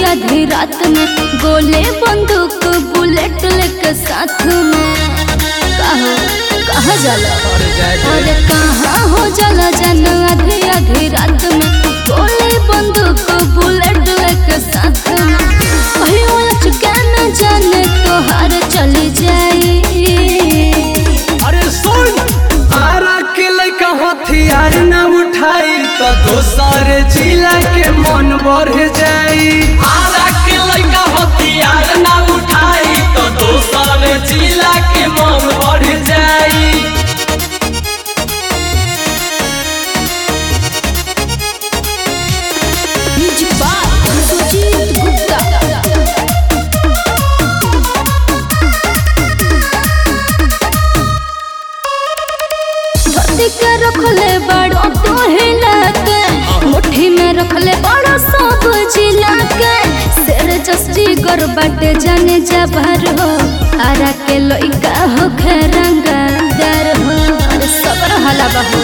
आधी रात में गोले बंदूक बुलेट लेके साथ में कहो कहाँ जाला अरे जाए दे। अरे कहाँ हो जाला जन आधी आधी रात में गोले बंदूक बुलेट लेके साथ में कहियो चुका न जाने तो हार चली जाई अरे सुन आरा के लइका हथियार न उठाई तो दोसर जिला के मन बढ़ जाई आरा के लइका हथियार न उठाई तो दोसर जिला के मन बढ़ जाई म्यूजिक बाय सुजीत गुप्ता धरती के रखले बड़ो तो हिला के मुट्ठी में रखले बड़ो सब जिला के शेर जस्टी गर बाटे जाने जबर हो आरा के लइका हो खेरंगादार हो अरे सबर हला बहू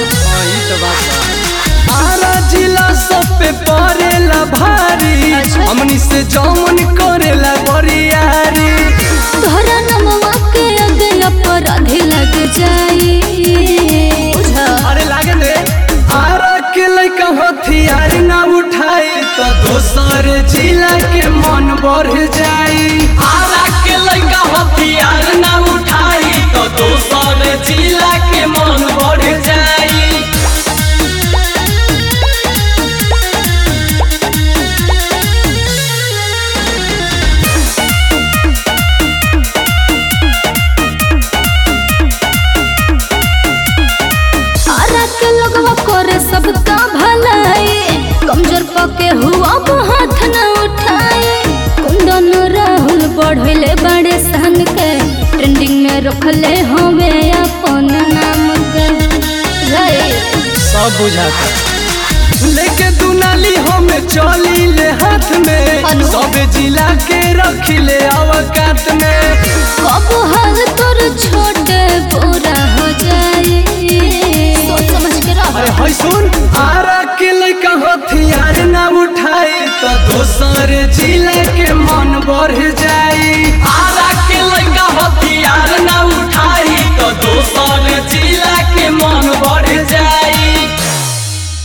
आरा जिला सब पे पड़ेला भारी अच्छा। हमनी से जौन करेला बरियारी तोहरा नमवा के अगे अपराधी लग जाई बुझा अरे लागे रे आरा के लइका हथियार ना उठाई तो दोसर जिला के मन बढ़ जाई आरा के लइका हथियार ना उठाई तो दोसर जिला के मन बढ़ जाई आरा के लोगवा करे सबका भलाई कमजोर पके हुआ वो हाथ न उठाए कुंदन राहुल बढ़ले बड़े सन के ट्रेंडिंग में रखले हवे अपन नाम के रे सब बुझाता लेके दुनाली हम चली ले हाथ में अनु। सब जिला के रखिले अवकात में कब हाल तोर छोटे पूरा हो जाए सोच समझ के रह अरे हाय सुन आरा के लइका हथियार ना उठाई तो दोसर जिला के मन बढ़ जाई